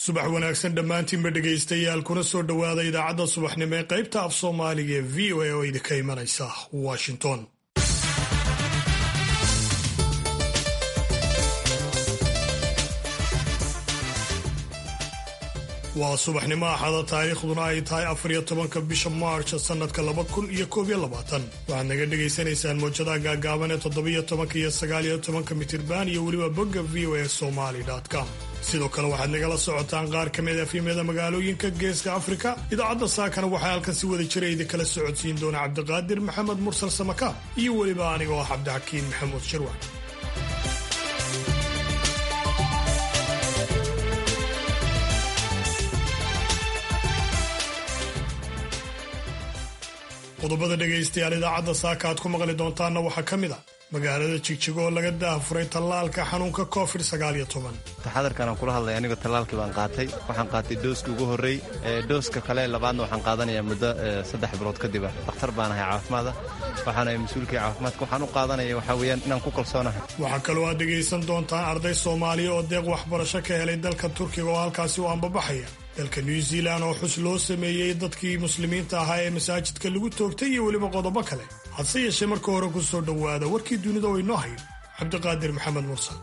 subax wanaagsan dhammaantiinba dhegaystayaal kuna soo dhowaada idaacadda subaxnimo ee qaybta af soomaaliga ee v o a oo idinka imanaysa washington waa subaxnimo axada taariikhduna ay tahay afariyo tobanka bisha maarch sanadka laba kun iyo koob iyo labaatan waxaad naga dhagaysanaysaan mowjadaha gaagaaban ee toddobiyo tobanka iyo sagaaliyo tobanka mitirban iyo weliba bogga v o a somaly com sidoo kale waxaad nagala socotaan qaar ka mid afimada magaalooyinka geeska afrika idaacadda saakana waxaa halkan si wada jira idinkala socodsiin doona cabdiqaadir maxamed mursal samakaab iyo weliba aniga oo ah cabdixakiin maxamuud shirwac qodobada dhegaystayaal idaacadda saaka aad ku maqli doontaanna waxaa ka mid a magaalada jigjigo oo laga daafuray tallaalka xanuunka covid sagaaliyo toban taxadarkan aan kula hadlay aniga tallaalkii baan qaatay waxaan qaatay dooska ugu horrey dooska kale labaadna waxaan qaadanayaa muddo saddex bilood kadib ah dhakhtar baan ahay caafimaada waxaan ahay mas-uulkii caafimaadka waxaan u qaadanaya waxaa weeyaan inaan ku kalsoonahay waxaa kaloo aad dhegaysan doontaan arday soomaaliya oo deeq waxbarasho ka helay dalka turkiga oo halkaasi u ambabaxaya dalka new zealand oo xus loo sameeyey dadkii muslimiinta ahaa ee masaajidka lagu toogtay iyo weliba qodobo kale hadse yeeshee marka hore ku soo dhowaada warkii dunida oo inoo hayn cabdiqaadir maxamed mursal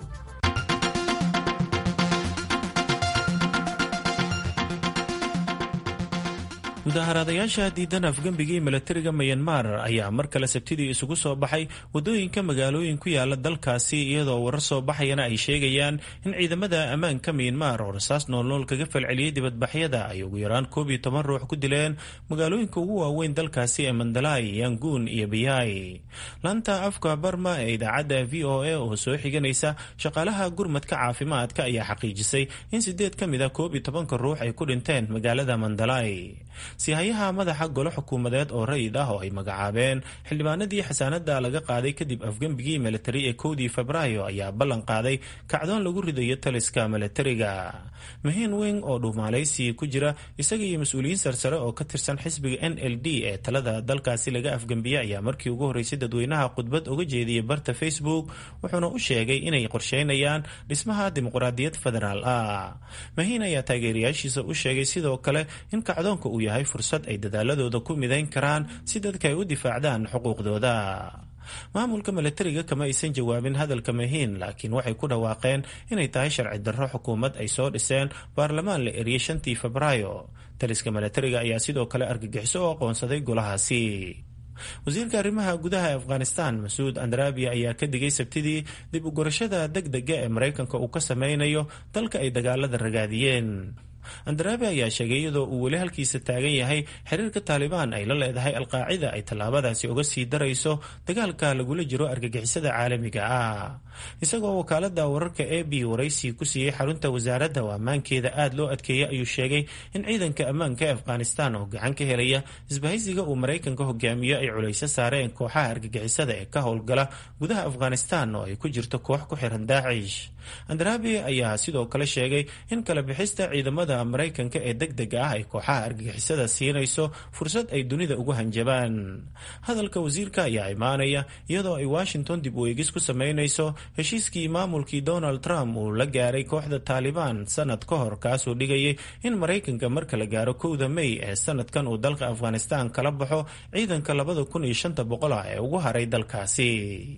mudaharaadayaasha diidan afgembigii milatariga mayanmar ayaa mar kale sabtidii isugu soo baxay wadooyinka magaalooyin ku yaala dalkaasi iyadoo warar soo baxayana ay sheegayaan in ciidamada ammaanka mayanmar oo rasaas noolnool kaga falceliyey dibadbaxyada ay ugu yaraan koob iyo toban ruux ku dileen magaalooyinka ugu waaweyn dalkaasi ee mandalay yanguun iyo biyai laanta afka barma ee idaacadda v o a oo soo xiganaysa shaqaalaha gurmadka caafimaadka ayaa xaqiijisay in sideed ka mid a koob iyo tobanka ruux ay ku dhinteen magaalada mandalay sihayaha madaxa golo xukuumadeed oo rayid ah oo ay magacaabeen xildhibaanadii xasaanada laga qaaday kadib afgembigii milatari ee kowdii febraayo ayaa ballan qaaday kacdoon lagu ridayo taliska milatariga mahiin wing oo dhuumaalaysi ku jira isaga iyo mas-uuliyiin sarsare oo ka tirsan xisbiga n l d ee talada dalkaasi laga afgembiyey ayaa markii ugu horreysay dadweynaha khudbad uga jeediyey barta facebook wuxuuna u sheegay inay qorsheynayaan dhismaha dimuqraadiyad federaal ah mahiin ayaa taageerayaashiisa u sheegay sidoo kale in kacdoonka uu yahay fursad ay dadaaladooda ku midayn karaan si dadka ay u difaacdaan xuquuqdooda maamulka milatariga kama aysan jawaabin hadalka mahiin laakiin waxay ku dhawaaqeen inay tahay sharci darro xukuumad ay soo dhiseen baarlamaan la eriyey shantii febraayo taliska milatariga ayaa sidoo kale argagixiso oo aqoonsaday golahaasi wasiirka arrimaha gudaha ee afghanistan mas-uud andrabiya ayaa ka digay sabtidii dib u gurashada deg dega ee maraykanka uu ka sameynayo dalka ay dagaalada ragaadiyeen andaraabi ayaa sheegay iyadoo uu weli halkiisa taagan yahay xiriirka taalibaan ay la leedahay alqaacida ay tallaabadaasi uga sii darayso dagaalka lagula jiro argagixisada caalamiga ah isagoo wakaalada wararka a b waraysi ku siiyey xarunta wasaaradda oo ammaankeeda aada loo adkeeyay ayuu sheegay in ciidanka ammaanka ee afghanistan oo gacan ka helaya isbahaysiga uu maraykanka hogaamiyo ay culayso saareen kooxaha argagixisada ee ka howlgala gudaha afghanistan oo ay ku jirto koox ku xiran daacish andrabi ayaa sidoo kale sheegay in kala bixista ciidamada maraykanka ee deg dega ah ay kooxaha argagixisada siinayso fursad ay dunida ugu hanjabaan hadalka wasiirka ayaa imaanaya iyadoo ay washington dib u eegis ku sameynayso heshiiskii maamulkii donald trump uu la gaaray kooxda taalibaan sanad ka hor kaasoo dhigayay in maraykanka marka la gaaro kowda may ee sanadkan uu dalka afghanistan kala baxo ciidanka labada kun iyo shanta boqol ah ee ugu haray dalkaasi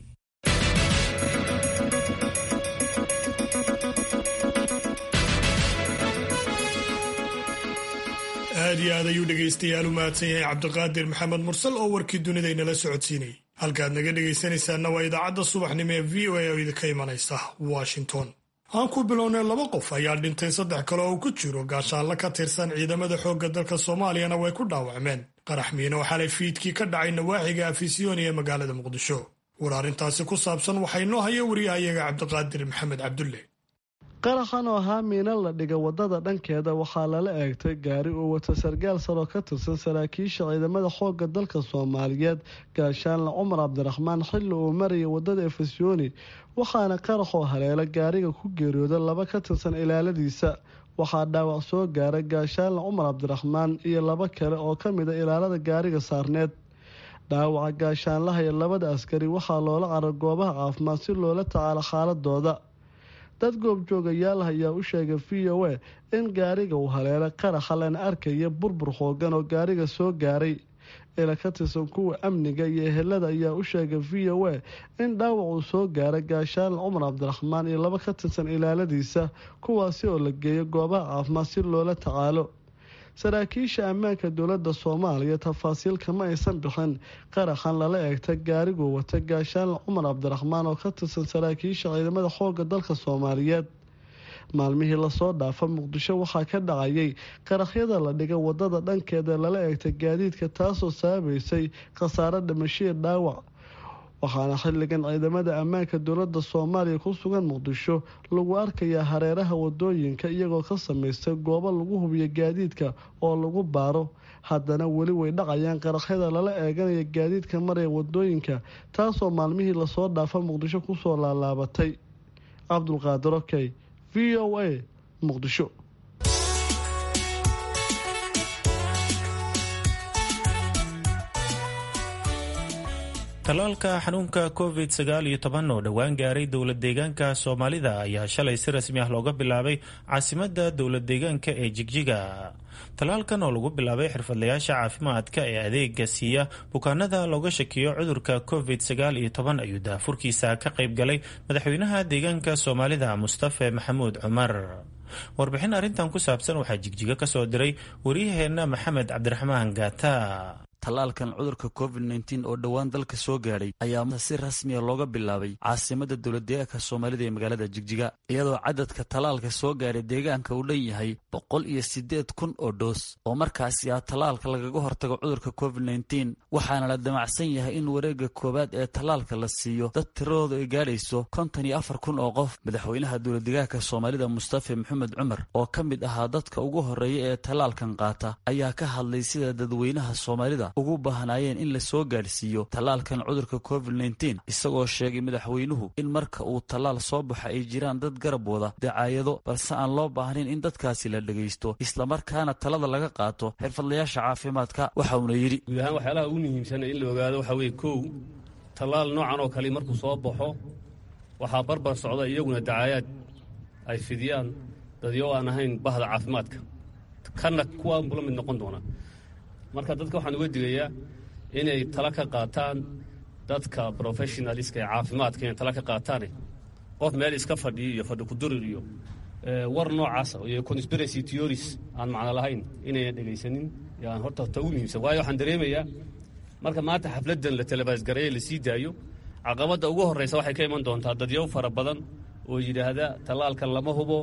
aad iyo aad ayuu dhegaystayaal u mahadsan yahay cabdiqaadir maxamed mursal oo warkii dunida inala socodsiinayay halkaad naga dhegaysanaysaanna waa idaacadda subaxnimo ee v o a oo idinka imanaysa washington aan ku bilownay laba qof ayaa dhintay saddex kale oo ku jiro gaashaanla ka tirsan ciidamada xoogga dalka soomaaliyana way ku dhaawacmeen qarax miino oo xalay fiidkii ka dhacay nawaaxiga afisyooni ee magaalada muqdisho war arrintaasi ku saabsan waxaa inoo haya wariyahayaga cabdiqaadir maxamed cabdulle qaraxan oo ahaa miino la dhiga wadada dhankeeda waxaa lala eegtay gaari uu wato sargaal saroo ka tirsan saraakiisha ciidamada xoogga dalka soomaaliyeed gaashaanle cumar cabdiraxmaan xilli uu marayay wadada efesyooni waxaana qaraxoo haleela gaariga ku geeriyooda laba ka tirsan ilaaladiisa waxaa dhaawac soo gaaray gaashaanle cumar cabdiraxmaan iyo laba kale oo ka mid a ilaalada gaariga saarneed dhaawaca gaashaanlaha iyo labada askari waxaa loola carar goobaha caafimaad si loola tacaalo xaaladooda dad goobjoogayaal ayaa u sheegay v o a in gaariga uu haleelay qaraxa lana arkaya burbur xoogan oo gaariga soo gaaray ila ka tirsan kuwa amniga iyo ehelada ayaa u sheegay v o a in dhaawac uu soo gaaray gaashaan cumar cabdiraxmaan iyo laba ka tirsan ilaaladiisa kuwaasi oo la geeyo goobaha caafimaad si loola tacaalo saraakiisha ammaanka dowladda soomaaliya tafaasiil kama aysan bixin qaraxan lala eegta gaariguu wata gaashaan cumar cabdiraxmaan oo ka tirsan saraakiisha ciidamada xooga dalka soomaaliyeed maalmihii lasoo dhaafa muqdisho waxaa ka dhacayay qaraxyada la dhiga wadada dhankeeda lala eegtay gaadiidka taasoo sababaysay khasaare dhimashiya dhaawac waxaana xilligan ciidamada ammaanka dowladda soomaaliya ku sugan muqdisho lagu arkayaa hareeraha wadooyinka iyagoo ka samaystay goobo lagu hubiyo gaadiidka oo lagu baaro haddana weli way dhacayaan qaraxyada lala eeganaya gaadiidka maraya wadooyinka taasoo maalmihii lasoo dhaafa muqdisho kusoo laalaabatay cabdulqaadir okey v o a muqdisho talaalka xanuunka covid sagaal iyo toban oo dhowaan gaaray dowlad deegaanka soomaalida ayaa shalay si rasmi ah looga bilaabay caasimada dowlad deegaanka ee jigjiga talaalkan oo lagu bilaabay xirfadlayaasha caafimaadka ee adeega siiya bukaanada looga shakiyo cudurka covid sagaal iyo toban ayuu daafurkiisa ka qayb galay madaxweynaha deegaanka soomaalida mustafe maxamuud cumar warbixin arrintan ku saabsan waxaa jigjiga kasoo diray waryaheena maxamed cabdiraxmaan gaata tallaalkan cudurka covid nteen oo dhowaan dalka soo gaadhay ayaa si rasmiya looga bilaabay caasimada dowlad deegaanka soomaalida ee magaalada jigjiga iyadoo cadadka tallaalka soo gaadhay deegaanka uu dhan yahay boqol iyo siddeed kun oo dhoos oo markaasi ah tallaalka lagaga hortago cudurka covid nteen waxaana la damacsan yahay in wareegga koowaad ee tallaalka la siiyo dad tiradooda ay gaadhayso konton iyo afar kun oo qof madaxweynaha dowlad deegaanka soomaalida mustafe maxamed cumar oo ka mid ahaa dadka ugu horreeya ee tallaalkan qaata ayaa ka hadlay sida dadweynaha soomaalida ugu baahnaayeen in la soo gaadhsiiyo tallaalkan cudurka covid nteen isagoo sheegay madaxweynuhu in marka uu tallaal soo baxa ay jiraan dad garab wada dacaayado balse aan loo baahnayn in dadkaasi la dhegaysto islamarkaana talada laga qaato xirfadlayaasha caafimaadka waxa uuna yidhi guud ahaan waxyaalaha ugu muhiimsana in la ogaado waxaa weeye kow tallaal noocan oo kale markuu soo baxo waxaa barbar socda iyaguna dacaayaad ay fidiyaan dadyo aan ahayn bahda caafimaadka kana kuwaan bula mid noqon doona marka dadka waxaan uga digayaa inay tala ka qaataan dadka professionaliska ee caafimaadka inay tala ka qaataane qof meel iska fadhiyo iyo fadhi kudurir iyo war noocaas iyo conspiracy theories aan macno lahayn inayna dhegaysanin yaan horta ta ugu muhiimsan waayo waxaan dareemayaa marka maanta xafladdan la telebaasgareeye la sii daayo caqabadda ugu horraysa waxay ka iman doontaa dadyo fara badan oo yidhaahda tallaalkan lama hubo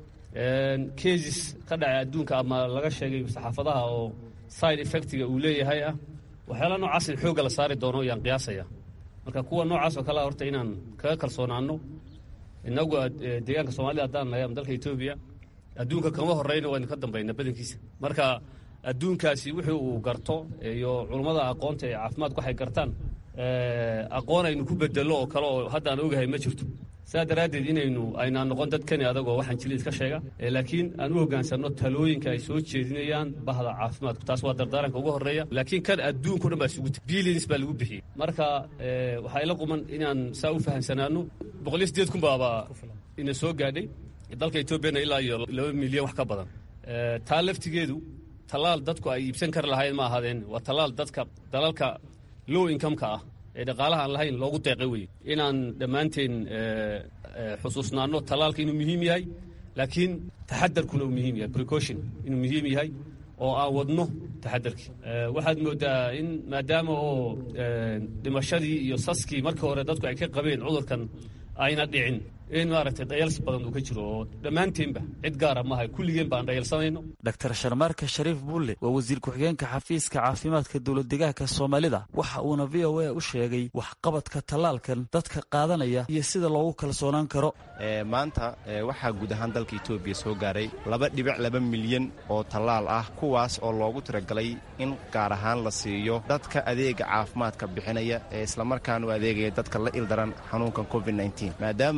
keesis ka dhacay adduunka ama laga sheegay saxaafadaha oo side effectiga uu leeyahay ah waxyaala noocaas in xoogga la saari doono yaan qiyaasaya marka kuwa noocaas oo kalea horta inaan kaga kalsoonaano inagu deegaanka soomaalida haddaan nahay ama dalka etoobiya adduunka kama horreyna waynu ka dambayna badankiisa marka adduunkaasi wixii uu garto iyo culummada aqoonta ee caafimaadku waxay gartaan aqoon aynu ku bedello oo kale oo haddaan ogahay ma jirto sidaa daraaddeed inaynu aynaan noqon dad kani adagoo waxaan jili iska sheega laakiin aan u hoggaansanno talooyinka ay soo jeedinayaan bahda caafimaadku taas waa dardaaranka ugu horreeya laakiin kan adduunko dhan baa isugu tiri billions baa lagu bixiyey marka waxaa ila quman inaan saa u fahamsanaano boqol iyo siddeed kun baaba ina soo gaadhay dalka etoobiyana ilaa iyo laba milyan wax ka badan taa laftigeedu tallaal dadku ay iibsan kari lahayn ma ahaadeen waa tallaal dadka dalalka low incomeka ah ee dhaqaalaha aan lahayn loogu deeqay weye inaan dhammaanteen xusuusnaanno tallaalka inuu muhiim yahay laakiin taxadarkuna uu muhiim yahay precaution inuu muhiim yahay oo aan wadno taxadarkii waxaad moodaa in maadaama oo dhimashadii iyo saskii markii hore dadku ay ka qabeen cudurkan ayna dhicin in maaragtay dhayals badan uu ka jiro oo dhammaanteenba cid gaara maaha kulligeen baan dhayalsanayno dr sharmaarka shariif bulle waa wasiir ku-xigeenka xafiiska caafimaadka dowlad deegaanka soomaalida waxa uuna v o a u sheegay waxqabadka tallaalkan dadka qaadanaya iyo sida loogu kalsoonaan karo maanta waxaa guud ahaan dalka etoobiya soo gaaray laba dhibic laba milyan oo tallaal ah kuwaas oo loogu tiragalay in gaar ahaan la siiyo dadka adeega caafimaadka bixinaya ee islamarkaana u adeegaya dadka la ildaran xanuunkan covid maadaama ay halis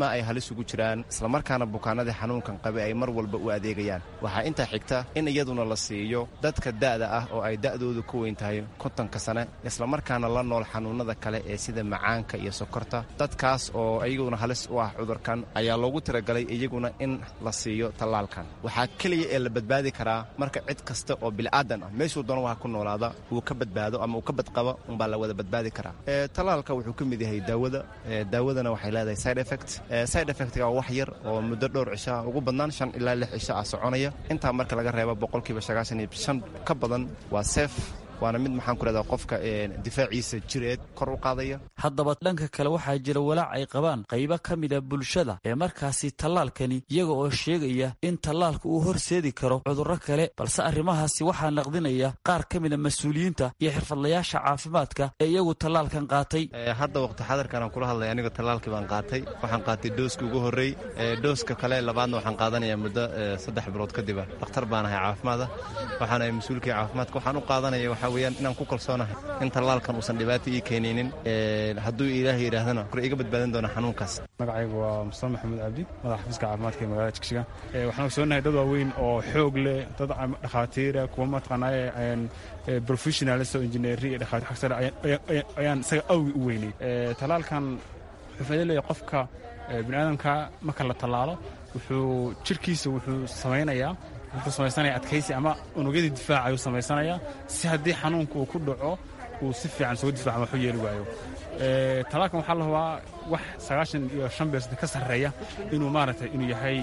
isugu jiraan islamarkaana bukaanadii xanuunkan qabe ay mar walba u adeegayaan waxaa intaa xigta in iyaduna la siiyo dadka da'da ah oo ay da'doodu ka weyn tahay kontonka sane islamarkaana la nool xanuunnada kale ee sida macaanka iyo sokorta dadkaas oo iyaguna halis u ah cudurkan ayaa loogu talagalay iyaguna in la siiyo tallaalkan waxaa keliya ee la badbaadi karaa marka cid kasta oo bil'aadan ah meeshuu doona waha ku noolaada uu ka badbaado ama uu ka badqabo unbaa la wada badbaadi karaa tallaalka wuxuu ka mid yahay daawada daawadana waxay leedahay side effect side effectga wax yar oo muddo dhowr cishaa ugu badnaan shan ilaa lix cisho ah soconaya intaa marka laga reebo boqolkiiba sagaashan iyo shan ka badan waa seef waana mid maxaan ku rahdaa qofka difaaciisa jireed kor u qaadaya haddaba dhanka kale waxaa jira walaac ay qabaan qaybo ka mida bulshada ee markaasi tallaalkani iyaga oo sheegaya in tallaalka uu horseedi karo cudurro kale balse arrimahaasi waxaa naqdinaya qaar ka mida mas-uuliyiinta iyo xirfadlayaasha caafimaadka ee iyagu tallaalkan qaatay hadda waqti xadarkan aan kula hadlay aniga tallaalkii baan qaatay waxaan qaatay dooska ugu horrey dooska kale labaadna waxaan qaadanayaa muddo saddex bilood kadiba dhakhtar baan ahay caafimaada waxaan ahay mas-uulkii caafimaadka waxaan u qaadanaya waxaa weyaan inaan ku kalsoonahay in tallaalkan uusan dhibaato ii keenaynin hadduu ilaahay yidhaahdana kor iga badbaadin doona xanuunkaas magacaygu waa mustafa maxamuud cabdi madaxa xafiiska caafimaadka ee magaalada jigjiga waxaan ogsoonahay dad waaweyn oo xoog leh dad dhakhaatiira kuwa mataqaanaaye professionalis oo injineeri iyo dhakhaatiir xag sare ayaan isaga awgi u weynay tallaalkan wuxuu faa'iido leeyahay qofka bini aadamka marka la tallaalo wuxuu jirkiisa wuxuu samaynayaa wuxuu samaysanaya adkaysi ama unugyadii difaaca ayuu samaysanayaa si haddii xanuunka uu ku dhaco uu si fiican isugu difaca waxu yeeli waayo talaalkan waxaa la hubaa wax sagaashan iyo shan beersanta ka sarreeya inuu maaragtay inuu yahay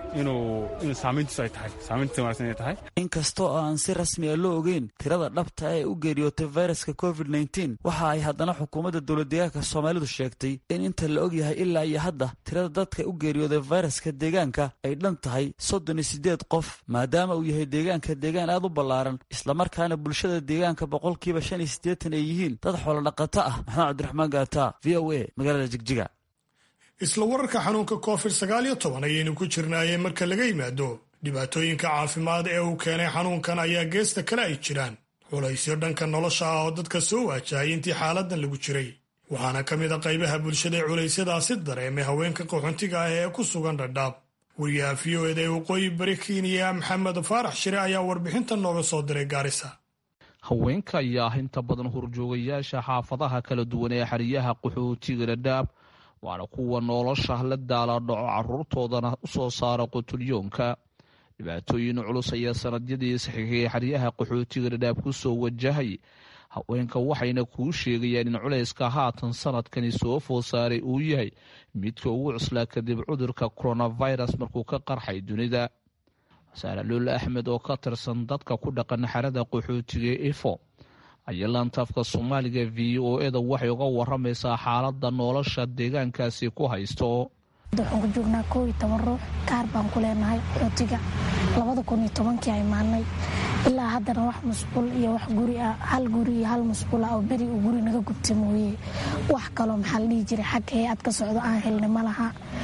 inuu saamayntiisu ay tahay saamayntiisa wanaagsan inay tahay inkastoo aan si rasmi a loo ogeyn tirada dhabta ee u geeriyootay fayraska covid nteen waxa ay haddana xukuumadda dowladdeegaanka soomaalidu sheegtay in inta la og yahay ilaa iyo hadda tirada dadka u geeriyooday fayraska deegaanka ay dhan tahay soddon iyo siddeed qof maadaama uu yahay deegaanka deegaan aad u ballaaran islamarkaana bulshada deegaanka boqolkiiba shan iyo siddeetan ay yihiin dad xoolodhaqato ah maxamed cabdiraxmaan gaata v o a magaalada jigjiga isla wararka xanuunka covid sagaal iyo toban ayaynu ku jirnaayee marka laga yimaado dhibaatooyinka caafimaad ee uu keenay xanuunkan ayaa geesta kale ay jiraan culaysyo dhanka nolosha ah oo dadka soo waajahay intii xaaladan lagu jiray waxaana ka mid a qaybaha bulshada ee culeysyadaasi dareemay haweenka qaxoontiga ah ee ku sugan dhadhaab wariyaha v o eda ee waqooyi bari kenya maxamed faarax shire ayaa warbixinta nooga soo diray gaarisa haweenka ayaa ah inta badan horjoogayaasha xaafadaha kala duwan ee xeryaha qaxootiga dhadhaab waana kuwa nolosha la daala dhaco caruurtoodana u soo saara qutulyoonka dhibaatooyin culus ayaa sanadyadii saxiixay xeryaha qaxootiga dhadhaab ku soo wajahay haweenka waxayna kuu sheegayaan in culayska haatan sanadkani soo food saaray uu yahay midka ugu cuslaa kadib cudurka coronavirus markuu ka qarxay dunida saaraluul axmed oo ka tirsan dadka ku dhaqan xerada qaxootiga ifo ayaa laantaafka soomaaliga v o eda waxay uga waramaysaa xaalada nolosha deegaankaasi ku haysto waxaan ku joognaa koo iyo toban ruux kaar baan ku leenahay xootiga labada kun iyo tobankii ay maalnay ilaa haddana wax musqul iyo wax guri ah hal guri iyo hal musqul ah oo beri uu guri naga gubta mooye wax kaloo maxaa la dhihi jiray xag hay-ad ka socdo aan helna ma laha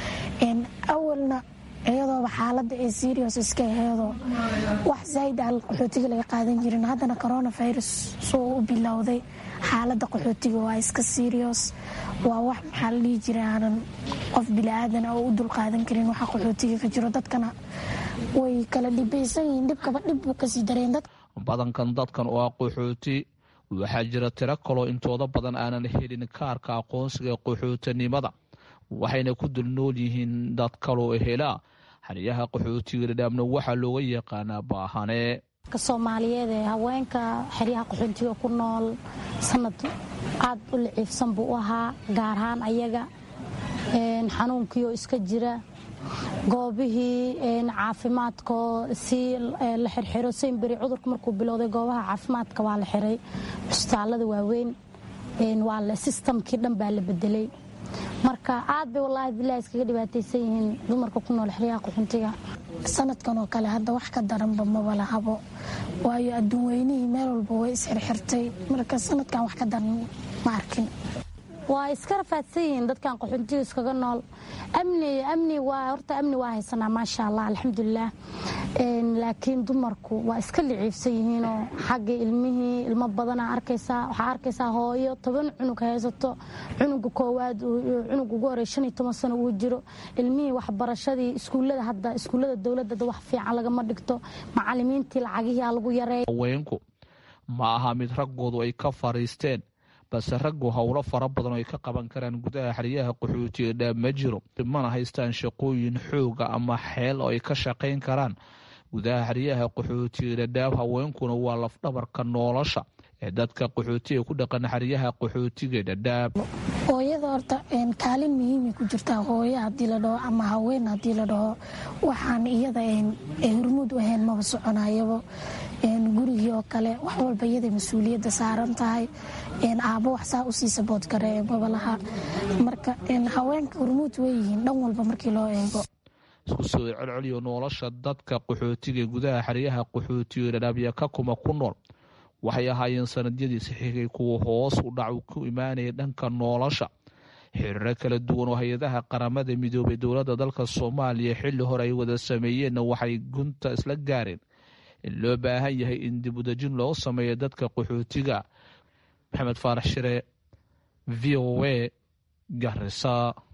awalna iyadooba xaalada ee serios iska aheedoo wax zaaid a qaxootiga laga qaadan jirin haddana coronavirus soo u bilowday xaalada qaxootiga waa iska serios waa wax maxaa la dhihi jira aanan qof bili-aadan oo u dulqaadan karin waxa qaxootiga ka jiro dadkana way kala dhibaysan yihiin dhibkaba dhib buu kasii dareen dad badankan dadkan oo ah qaxooti waxaa jira tiro kaloo intooda badan aanan helin kaarka aqoonsiga qaxootinimada waxayna ku dul nool yihiin dad kaloo helaa xeryaha qaxootiga dhadhaabna waxaa looga yaqaanaa baahane soomaaliyeed ee haweenka xeryaha qaxootiga ku nool sanad aad u liciifsan buu u ahaa gaar ahaan ayaga xanuunkiioo iska jira goobihii caafimaadkoo si la xirxiro saynberi cudurka markuu bilowday goobaha caafimaadka waa la xiray cusbitaalada waaweyn waa sistamkii dhan baa la bedelay marka aad bay wallaahi bilahi iskaga dhibaataysan yihiin dumarka ku nool xeryaha qaxuntiga sanadkan oo kale hadda wax ka daranba maba lahabo waayo adduun weynihii meel walba way isxirxirtay marka sanadkan wax ka daran ma arkin waa iska rafaadsan yihiin dadkan qaxoontiga iskaga nool amni amni waa horta amni waa haysanaa maasha allah alxamdulilah laakiin dumarku waa iska liciibsan yihiinoo xagga ilmihii ilmo badanaa arkaysaa waxaa arkaysaa hooyo toban cunug haysato cunuga koowaad cunug ugu horey shan iyo toban sano uu jiro ilmihii waxbarashadii iskuullada hadda iskuullada dowladda wax fiican lagama dhigto macalimiintii lacagihii lagu yareeya haweenku ma aha mid raggoodu ay ka fariisteen balse raggu howlo fara badan oo ay ka qaban karaan gudaha xeryaha qaxootiga dhaab ma jiro mana haystaan shaqooyin xooga ama xeel oo ay ka shaqayn karaan gudaha xeryaha qaxootiga dhadhaab haweenkuna waa lafdhabarka nolosha ee dadka qaxootiga ku dhaqan xeryaha qaxootiga dhadhaab hooyada horta kaalin muhiimay ku jirtaa hooyo haddii la dhaho ama haween haddii la dhaho waxaan iyada hormuud u ahayn maba soconayabo gurigii oo kale wax walba iyaday mas-uuliyadda saaran tahay aabbo wax saa usii sabood kare babalaha marka haweenka hormuud weyihiin dhan walba markii loo eego isku soo celceliyo nolosha dadka qaxootiga gudaha xeryaha qaxootiga dhadhaabya ka kuma ku nool waxay ahaayeen sanadyadii saxiigay kuwa hoos u dhac ku imaanaya dhanka nolosha xiriiro kala duwan oo hay-adaha qaramada midoobay dowladda dalka soomaaliya xilli hore ay wada sameeyeenna waxay gunta isla gaareen in loo baahan yahay in dibudejin loo sameeyo dadka qaxootiga maxamed faarax shire v o a garisa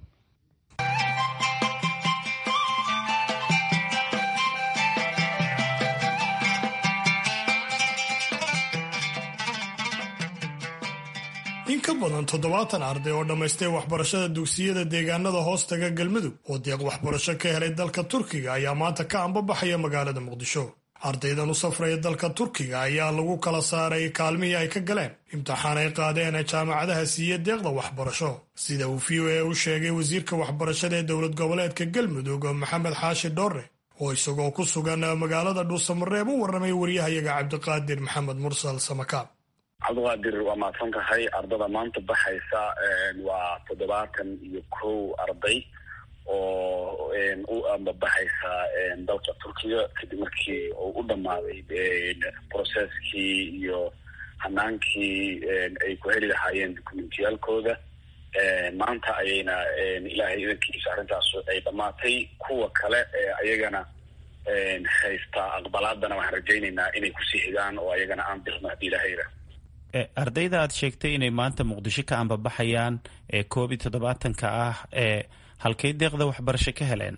in ka badan toddobaatan arday oo dhammaystay waxbarashada dugsiyada deegaanada hoostaga galmudug oo deeq waxbarasho ka helay dalka turkiga ayaa maanta ka ambabaxaya magaalada muqdisho ardaydan u safraya dalka turkiga ayaa lagu kala saaray kaalmihii ay ka galeen imtixaan ay qaadeen jaamacadaha siiya deeqda waxbarasho sida uu v o a u sheegay wasiirka waxbarashada ee dowlad goboleedka galmudug maxamed xaashi dhoore oo isagoo ku sugan magaalada dhuusamareeb u warramay waryahayaga cabdiqaadir maxamed mursal samakaab cabdiqaadir waa mahadsan tahay ardada maanta baxaysa waa toddobaatan iyo kow arday oo u ambabaxaysa dalka turkiga kadib markii uu u dhammaaday processkii iyo hanaankii ay ku heli lahaayeen documentiyaalkooda maanta ayayna ilaahay idankiisa arrintaas ay dhammaatay kuwa kale ayagana haysta aqbalaadana waxaan rajaynaynaa inay kusii xigaan oo ayagana aan dirno haddii ilaahayra ardayda aad sheegtay inay maanta muqdisho ka ambabaxayaan ee koob iyo toddobaatanka ah ee halkay deeqda waxbarasho ka heleen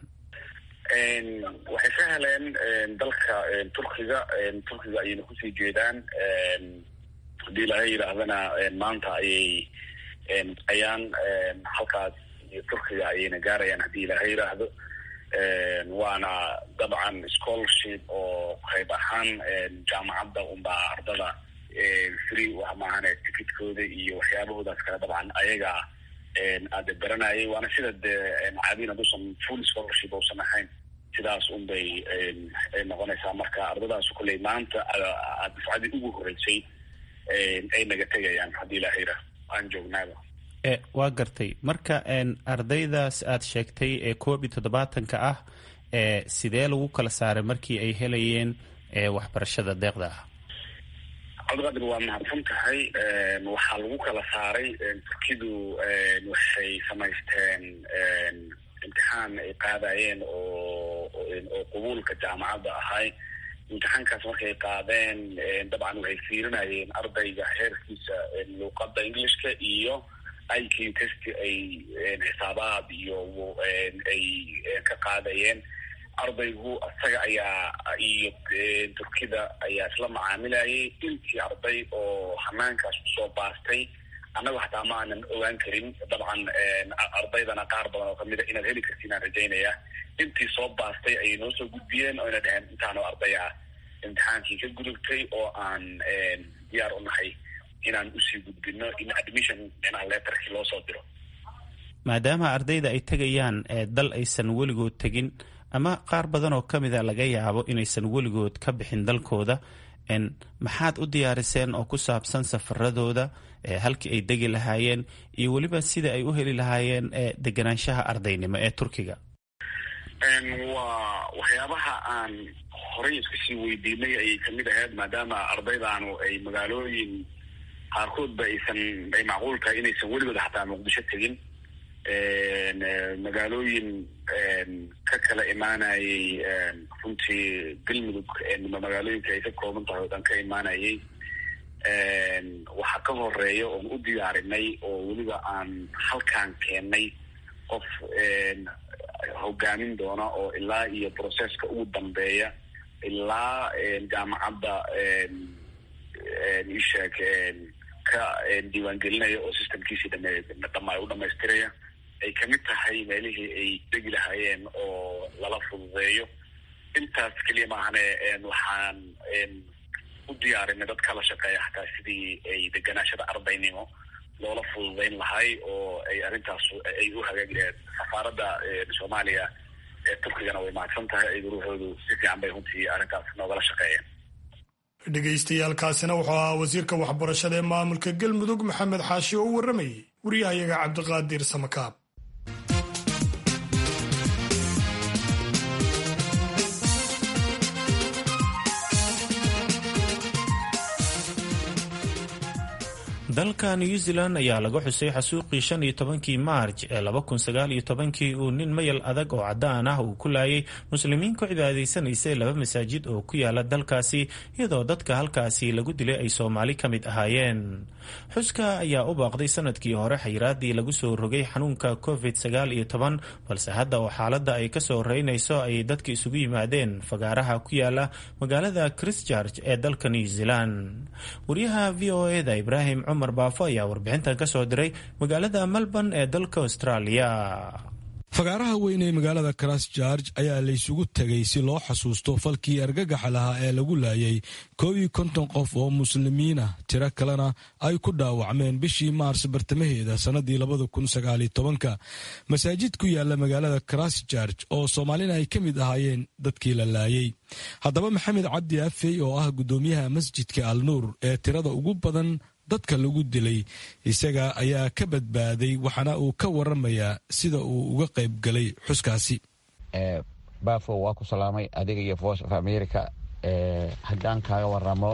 waxay ka heleen dalka turkiga turkiga ayayna kusii jeedaan haddii ilaahay yidhaahdana maanta ayay ayaan halkaas iyo turkiga ayayna gaarayaan haddii ilaahay yidhaahdo waana dabcan scholarship oo qayb ahaan jaamacadda unbaa ardada free wax maahane ticketkooda iyo waxyaabahoodaas kale dabcan ayaga aada baranayay waana sida dee caadiin hadduusan full scholarship uusan ahayn sidaas un bay noqonaysaa marka ardadaas kolley maanta dufcadii ugu horreysay ay naga tegayaan haddii ilaahayra aan joognaaba waa gartay marka ardaydaas aad sheegtay ee koob iyo toddobaatanka ah sidee lagu kala saaray markii ay helayeen waxbarashada deeqda ah cabdiqaadir waa mahadsan tahay waxaa lagu kala saaray turkidu waxay samaysteen imtixaan ay qaadayeen oo oo qabuulka jaamacadda ahay imtixaankaas markay qaadeen dabcan waxay fiirinayeen ardayga heerkiisa luuqadda englishka iyo i q test ay xisaabaad iyo ay ka qaadayeen ardaygu isaga ayaa iyo turkida ayaa isla macaamilayay intii arday oo hanaankaas kusoo baastay annaga xataa ma aanan ogaan karin dabcan ardaydana qaar badan oo kamid a inaad heli kartiin aan rajaynaya intii soo baastay ayay noo soo gudbiyeen oo ina dhaheen intaanoo arday ah imtixaankii ka gudubtay oo aan diyaar u nahay inaan usii gudbino in admission micnaha leetarkii loo soo diro maadaama ardayda ay tegayaan dal aysan weligood tegin ama qaar badan oo ka mida laga yaabo inaysan weligood ka bixin dalkooda maxaad u diyaariseen oo ku saabsan safaradooda halkii ay degi lahaayeen iyo weliba sida ay u heli lahaayeen deganaanshaha ardaynimo ee turkiga waa waxyaabaha aan horey iska sii weydiinay ayay kamid ahayd maadaama ardaydaanu ay magaalooyin qaarkoodba aysan ay macquul tahay inaysan weligood xataa muqdisho tegin magaalooyin ka kala imaanayay runtii galmudug magaalooyinka ay ka kooban tahay oo dhan ka imaanayay waxaa ka horeeya oon u diyaarinay oo weliba aan halkaan keennay qof hogaamin doona oo ilaa iyo processka ugu dambeeya ilaa jaamacadda isheeg ka diiwaangelinaya oo systemkiisii dhame dhama u dhamaystiraya ay kamid tahay meelihii ay degi lahaayeen oo lala fududeeyo intaas keliya maahane waxaan u diyaarinay dad kala shaqeeya xataa sidii ay deganaashada ardaynimo loola fududeyn lahay oo ay arrintaas ay u hagaagi lahayd safaaradda soomaaliya ee turkigana way mahadsan tahay aygu ruuxoodu si fiican bay runtii arrintaas noogala shaqeeyeen dhegaystayaaalkaasina wuxuu ahaa wasiirka waxbarashada ee maamulka galmudug maxamed xaashi oo u warramayay wariyahayaga cabdiqaadir samakaab dalka new zealand ayaa laga xusay xasuuqii shan iyo tobankii maarj ee laba kun sagaal iyo tobankii uu nin mayal adag oo caddaan ah uu ku laayay muslimiin ku cibaadaysanaysay laba masaajid oo ku yaala dalkaasi iyadoo dadka halkaasi lagu dilay ay soomaali ka mid ahaayeen xuska ayaa u baaqday sanadkii hore xayiraadii lagu soo rogay xanuunka covid sagaal iyo toban balse hadda oo xaaladda ay kasoo reynayso ayay dadka isugu yimaadeen fagaaraha ku yaala magaalada christchurch ee dalka new zealand waryaha v o eda ibrahim cumar baafo ayaa warbixintan ka soo diray magaalada melbourne ee dalka australia fagaaraha weyn ee magaalada christchurch ayaa laysugu tegay si loo xasuusto falkii argagaxa lahaa ee lagu laayay koob iyo konton qof oo muslimiinah tiro kalena ay ku dhaawacmeen bishii maars bartamaheeda sannadii labada kun sagaaliyo tobanka masaajid ku yaala magaalada christchurch oo soomaalina ay ka mid ahaayeen dadkii la laayay haddaba maxamed cabdi afey oo ah guddoomiyaha masjidka al nuur ee tirada ugu badan dadka lagu dilay isaga ayaa ka badbaaday waxaana uu ka waramayaa sida uu uga qayb galay xuskaasi bafo waa ku salaamay adiga iyo voice of america haddaan kaaga waramo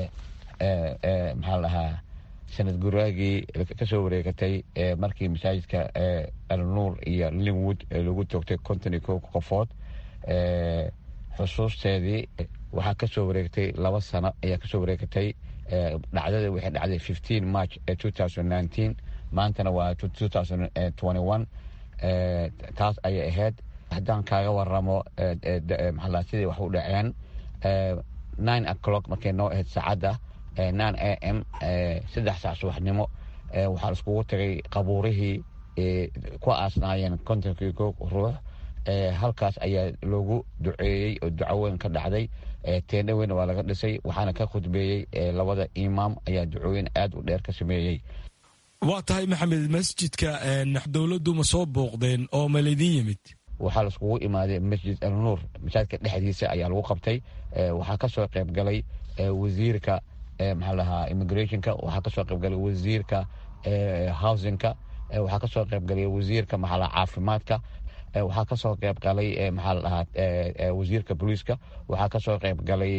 maxaa dhahaa sanad guraagii kasoo wareegatay markii masaajidka alnuur iyo linwood lagu toogtay konton iyo ko qofood xusuusteedii waxaa kasoo wareegtay laba sano ayaa kasoo wareegatay dhacdada waxay dhacday fifteen march two thousand nineteen maantana waa two thousand twenty one taas ayay ahayd haddaan kaaga waramo maxaa sidii wax u dhaceen nine o'clock markay noo ahayd saacadda nine a m saddex saac subaxnimo waxaa iskugu tagay qabuurihii ku aasnaayeen kontonkii ko ruux halkaas ayaa loogu duceeyey oo duco weyn ka dhacday teendha weyn waa laga dhisay waxaana ka khudbeeyey labada imaam ayaa ducooyin aad u dheer ka sameeyey waa tahay maxamed masjidka dowladdu ma soo booqdeen oo ma laydin yimid waxaa laiskugu imaaday masjid al nuur masaajidka dhexdiisa ayaa lagu qabtay waxaa kasoo qayb galay wasiirka maxaa lahaa immigrationka waxaa kasoo qayb galay wasiirka housingka waxaa kasoo qayb galay wasiirka maxaa lahaa caafimaadka waxaa kasoo qayb galay maxaa la dhahaa wasiirka booliiska waxaa kasoo qayb galay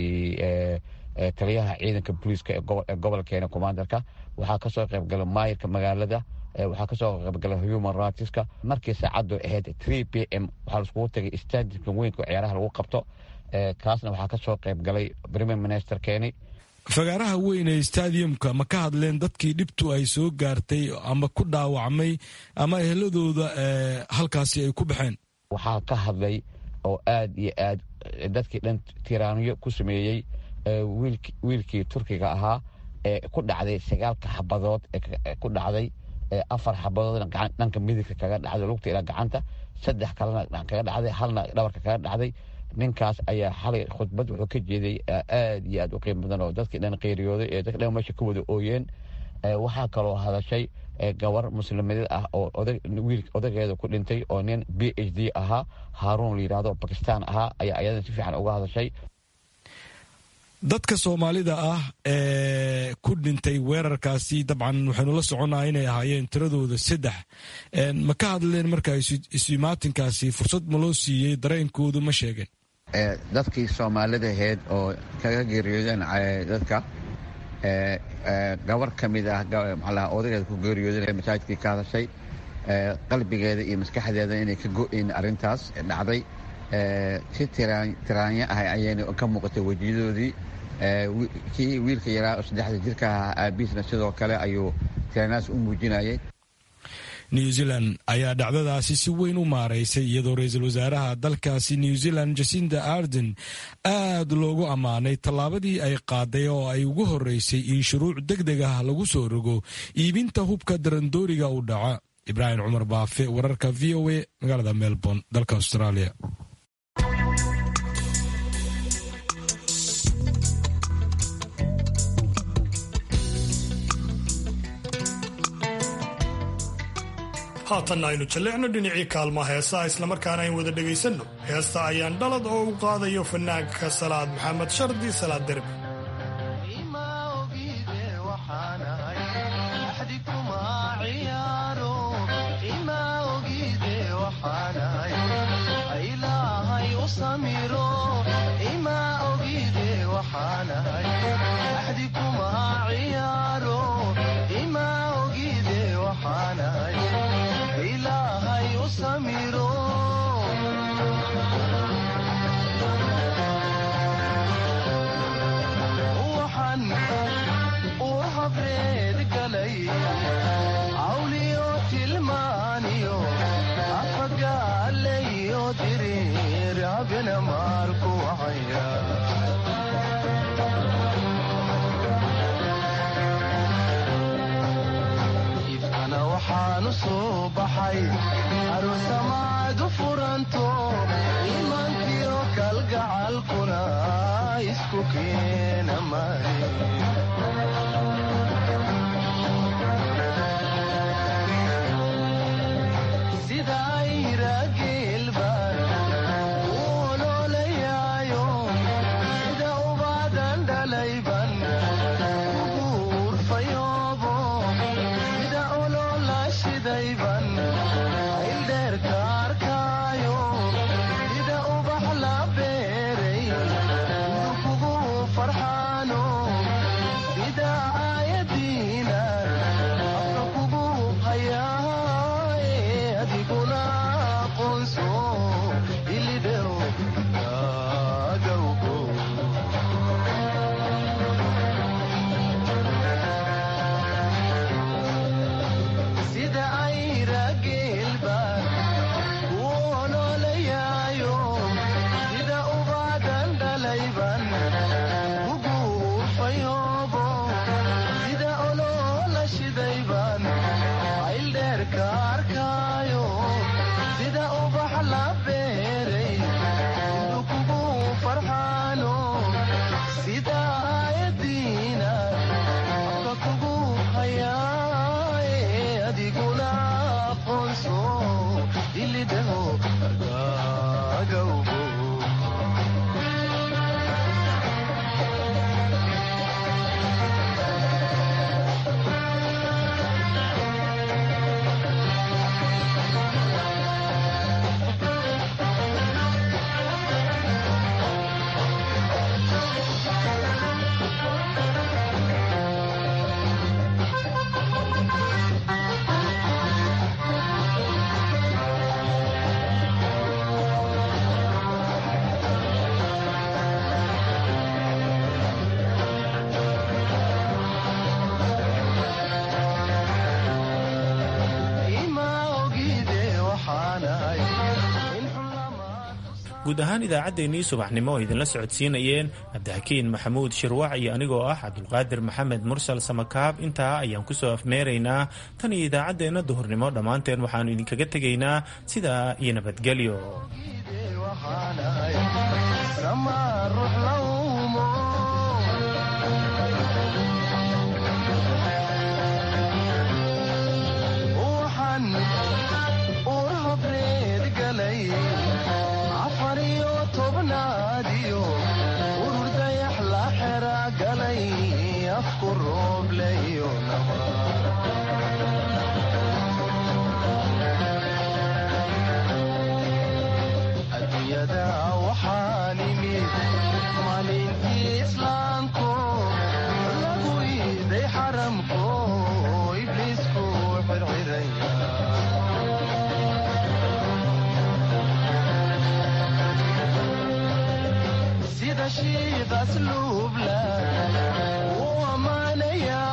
taliyaha ciidanka booliiska ee gobolkeena commandarka waxaa kasoo qayb galay maayirka magaalada waxaa kasoo qayb galay human rightska markii saacaddu ahayd three p m waxaa laiskugu tagay stadiumka weynka ciyaaraha lagu qabto kaasna waxaa kasoo qayb galay premier minister keeni fagaaraha weyn ee stadiumka ma ka hadleen dadkii dhibtu ay soo gaartay ama ku dhaawacmay ama eheladooda halkaasi ay ku baxeen waxaa ka hadlay oo aad iyo aad dadkii dhan tiraaniyo ku sameeyey wiilkii turkiga ahaa ee ku dhacday sagaalka xabadood ee ku dhacday afar xabadoodna dhanka midigka kaga dhacday lugta ilaa gacanta saddex kalena kaga dhacday halna dhabarka kaga dhacday ninkaas ayaa xalay khudbad wuxuu ka jeeday aad iyo aad u qiimo badan oo dadkii dhan qeyriyooday ee dadki dhan meesha ka wada ooyeen waxaa kaloo hadashay gabar muslimadeed ah oo wiil odageeda ku dhintay oo nin b h d ahaa haaruun la yidhahdo bakistan ahaa ayaa ayadan si fiican uga hadashay dadka soomaalida ah ee ku dhintay weerarkaasi dabcan waxaynu la soconnaa inay ahaayeen tiradooda saddex ma ka hadleen marka isumaatinkaasi fursad ma loo siiyey dareenkoodu ma sheegeen dadkii soomaalida ahayd oo kaga geeriyoodeen dadka gabar ka mid ah maxaa odageeda ku geeriyooday masaajidkii ka hadashay qalbigeeda iyo maskaxdeeda inay ka go-in arrintaas dhacday si tiraanya ah ayayna ka muuqatay wejiyadoodii kii wiilka yaraa oo saddexda jirka ahaa aabiisna sidoo kale ayuu tiraanyaas u muujinayay new zealand ayaa dhacdadaasi si weyn u maaraysay iyadoo ra-iisul wasaaraha dalkaasi new zealand jasinda arden aad loogu ammaanay tallaabadii ay qaaday oo ay ugu horreysay in shuruuc deg deg ah lagu soo rogo iibinta hubka darandooriga u dhaca ibraahim cumar baafe wararka v o a magaalada melbourne dalka australia haatanna aynu jalleecno dhinacii kaalmaha heesaha islamarkaana ayn wada dhegaysanno heesta ayaan dhalad oo u qaadayo fanaanka salaad maxamed shardi salaad derbi ifkana waxaanu soo baxay aroosamaadu furanto iimaankiyo kalgacalkuna isku keena mari sida ayrageelbaan u oloolayaayo sida ubaadan dhalayban ugu urfayoobo sida oloola shidayban ayldheerka arkaayo sida ubax la beeray indu kugu farxaano sida aayadiina afka kugu hayaaye adiguna aqoonso ilidhew agawgo sida ayrageelbaan u oloolayaayo sida ubaadan dhalayban ugu urfayoobo sida oloola shidayban ayldheerka arkaayo sida ubax la beeray indu kugu farxaano sida aayadiina afka kugu hayaaye adiguna aqoonso ilidhaho agawgo ima ogide waxaanahay guud ahaan idaacaddeenii subaxnimo oo idinla socodsiinayeen cabdixakiin maxamuud shirwac iyo anigoo ah cabdulqaadir maxamed mursal samakaab intaa ayaan kusoo afmeeraynaa tan iyo idaacaddeenna duhurnimo dhammaanteen waxaannu idinkaga tegaynaa sidaa iyo nabadgelyo sama ruux la uumo waxaan ur habreed galay afar iyo tobnaadiyo urur dayax la xera galay afku roobleyo adduunyada waxaan imid maalintii islaamko lagu caashiiq asluubla wuu ammaanayaa